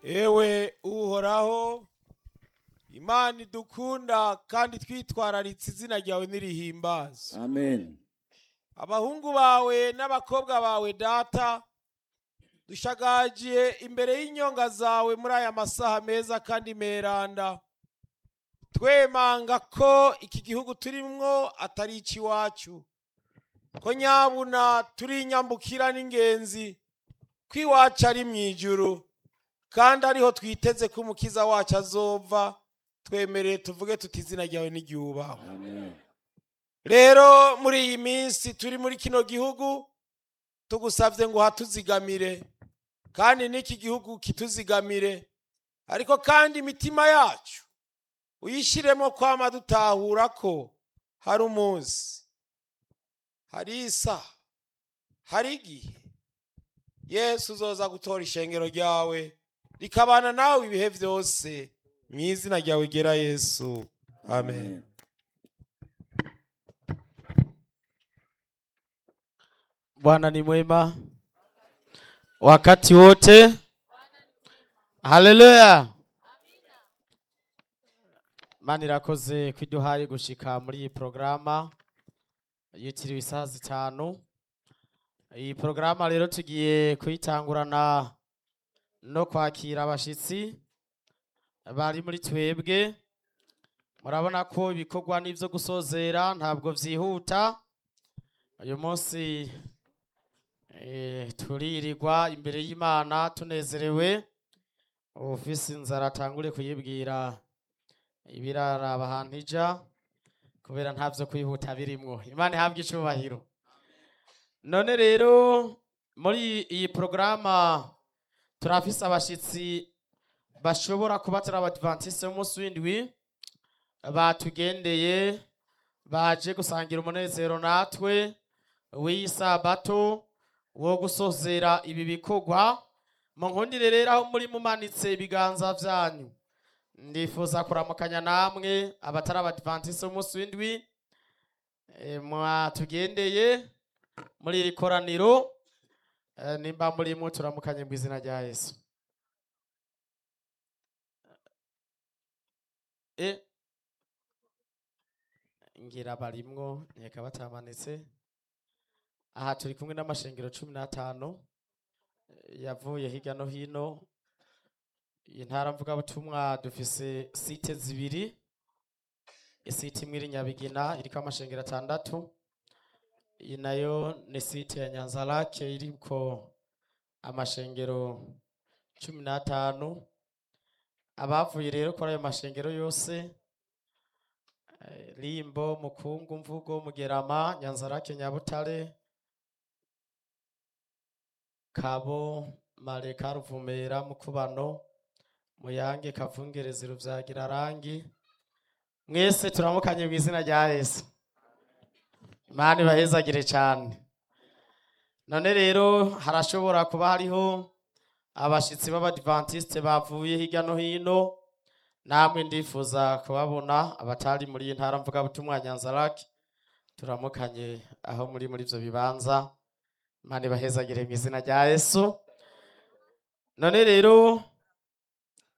ewe uhoraho imana idukunda kandi twitwararitse izina ryawe nirihimbaza amen abahungu bawe n'abakobwa bawe data dushagagiye imbere y'inyonga zawe muri aya masaha meza kandi meranda twemanga ko iki gihugu turimwo atari icy'iwacu ko nyabuna turi inyambukira n'ingenzi ko iwacu ari mu ijuru kandi ariho twiteze ko umukiza wacu azova twemereye tuvuge tuti izina ryawe n'iryubahwe amen rero muri iyi minsi turi muri kino gihugu tugusabye ngo hatuzigamire kandi n'iki gihugu kituzigamire ariko kandi imitima yacu uyishyiremo kwama dutahura ko hari umunsi hari isaha hari igihe yesu uzoza gutora ishengero ryawe rikabana nawe ibihe byose mu izina ryawe gera yesu amen Bwana ni mwema wakati wote. Haleluya! Imana irakoze ko iduhaye gushika muri iyi porogaramu yitiriwe isaha zitanu. Iyi porogaramu rero tugiye kuyitangurana no kwakira abashitsi bari muri twebwe. Murabona ko ibikorwa n'ibyo gusozera ntabwo byihuta. Uyu munsi Eh, turirirwa imbere y'imana tunezerewe ufise inzara atangure kuyibwira ibiraraba ahantu ija kubera nta vyo kwihuta birimwo imana ihabwe icubahiro none rero muri iyi porogaramu turafise abashitsi bashobora kuba turi abadivantiste b'umunsi w'indwi batugendeye baje gusangira umunezero natwe w'iyi sabato wo gusozera ibi bikorwa mu nkundire rero aho muri mumanitse ibiganza vyanyu ndifuza kuramukanya namwe abatari abadivantisi b'umunsi w'indwi eh, mwatugendeye muri iri koraniro eh, nimba murimo turamukanye mu izina rya yesu Eh, ngira barimwo nkeka batamanitse aha turi kumwe n'amashengero cumi n'atanu eh, yavuye hirya no hino iyi ntara mvugabutumwa dufise site zibiri isite imwe iri nyabigina iriko amashengero atandatu iyi nayo ni site ya nyanzarake iriko amashengero cumi n'atanu abavuye rero kuri ayo mashengero yose eh, rimbo mukungu mvugo mugerama nyanzarake nyabutare kabo mareka ruvumera mukubano muyange kavungerezi ruvyagira rangi mwese turamukanye mu izina rya yesu imana ibahezagire cyane none rero harashobora kuba hariho abashitsi b'abadivantiste bavuye hirya no hino namwe ndifuza kubabona abatari muri iyi ntara mvugabutumwa ya nyanzarake turamukanye aho muri muri ivyo bibanza imana ibahezagire mu izina rya yesu none rero